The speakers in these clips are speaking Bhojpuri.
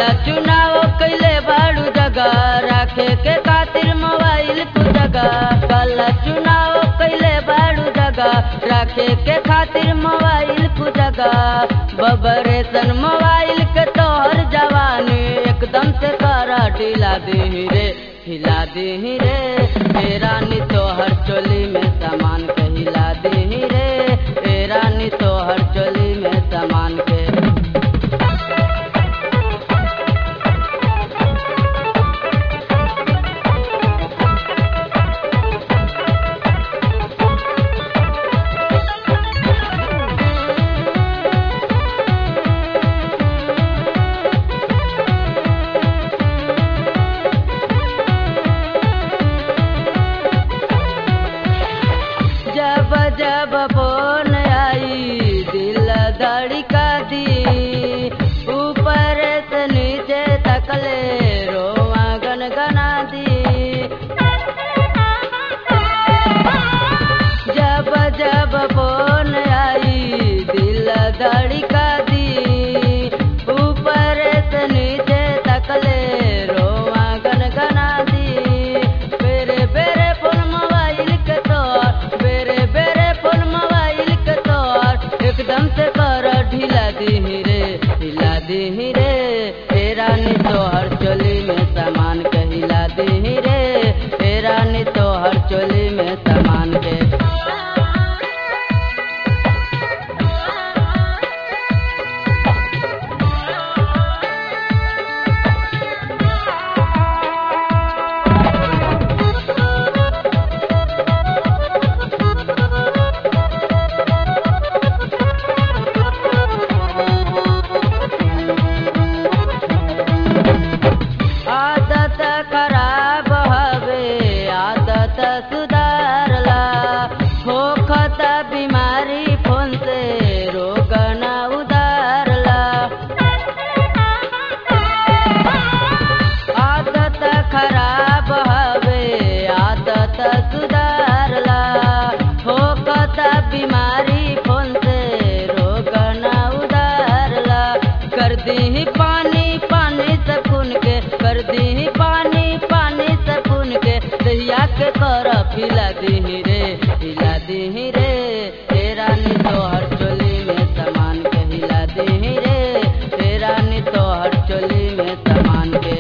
कल चुनाव कैले बाड़ू जगह रखे के खातिर मोबाइल को जगह कल चुनाव कैले बाड़ू जगह रखे के खातिर मोबाइल को जगह बबरेसन मोबाइल के तोहर जवानी एकदम से करा ढीला दी रे हिला दी रे ए रानी तोहर चोली में सामान के हिला दी रे ए रानी तोहर चोली में सामान के जब जब फोन आई दिल धड़का दी ऊपर से नीचे तकले रोवा गनगना दी जब जब फोन आई दिल धड़का दी ऊपर से नीचे तकले रोवा गनगना दी बेरे बेरे फोन मोबाइल के तोर बेरे बेरे फोन मोबाइल के तोर एकदम से कर ढीला दी रे ढीला दी रे ए रानी तोहर चोली में सामान के हिला दी रे ए रानी तोहर चोली में सामान के आदत खराब हवे आदत सुधारला होखत बीमारी फोन से रोग न उधारला आदत खराब हवे आदत सुधारला होखत बीमारी फोन से रोग न उधारला कर दी पानी पानी सकून के कर दी पानी पानी सकून के दहिया के कर फिला दी रे हिला दी रे ए रानी तोहर चोली में सामान के हिला दी रे ए रानी तोहर चोली में सामान के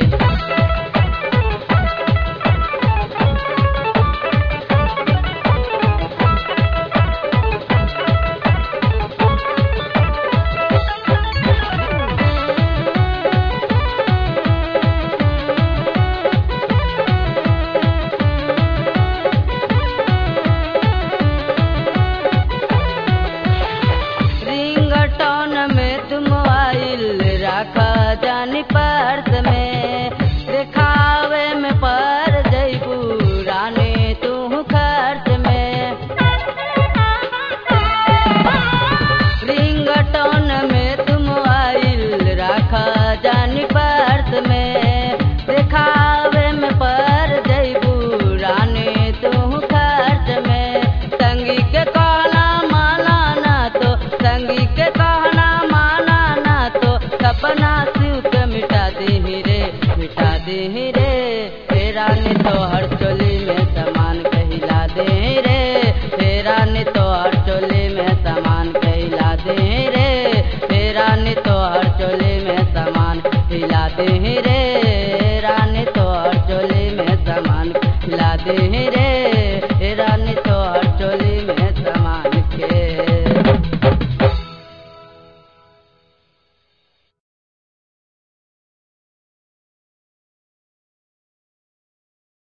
रिंगटोन में तुम आइल रखा जानी पर